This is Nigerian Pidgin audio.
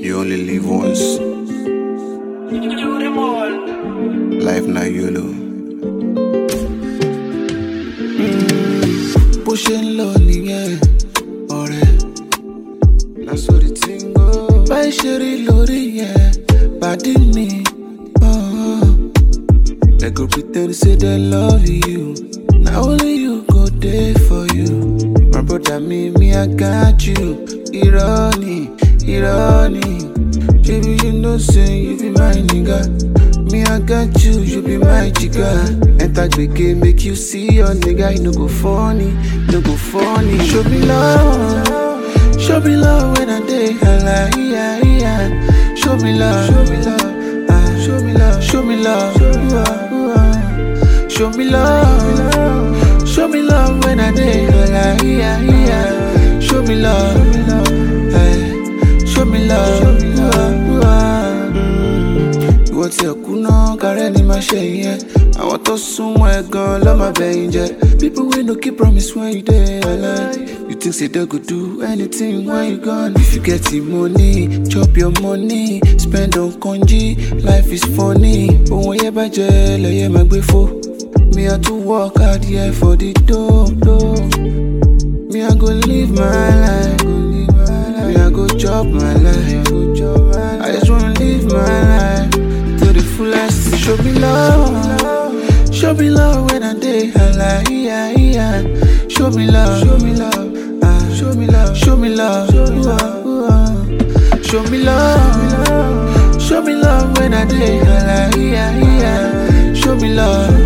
You only live once. Life now YOLO. bó ṣe ń lọ nìyẹn ọ̀rẹ́ lásòrí tí ń gbọ́. báyìí ṣe rí lórí yẹn pàdé mi. uh-uh. They go pretend say they love you. Now only you go there for you. My brother, me, me, I got you. Irony, irony. Baby, you know, say you be my nigga. Me, I got you, you be my jigga. Enter the game, make you see your nigga. You no go funny, no go funny. Show me love, show me love when I day. Hala, yeah, yeah. Show me love, show me love, ah, show me love, show me love, ooh, ah, ooh, ah. show me love, show me love when I day. Hala, yeah, yeah. Show me love, eh, show me love, ooh, ah, ooh, ah. Mm. ìwọ tí ẹ kú náà kárẹ́ ni máa ṣe ìyẹn àwọn tó súnmọ́ ẹ gan ló máa bẹ̀yìn jẹ́ people wey no keep promise when you dey alive you think say they go do anything when you gone if you get the money chop your money spend on kanji life is funny ohun ẹyẹ bàjẹ́ lẹ́yẹ máa gbé fò me i too work hard here for the dough dough. Me, I go live my life. Me, I go chop my life. I just wanna live my life to the fullest. Show me love. Show me love when I day. Hala, yeah, yeah. Show me love. Show me love. Ah, show me love. Show me love. Ooh, ah, ooh, ah. Show me love. Show me love when I day. Hala, yeah, yeah. Show me love.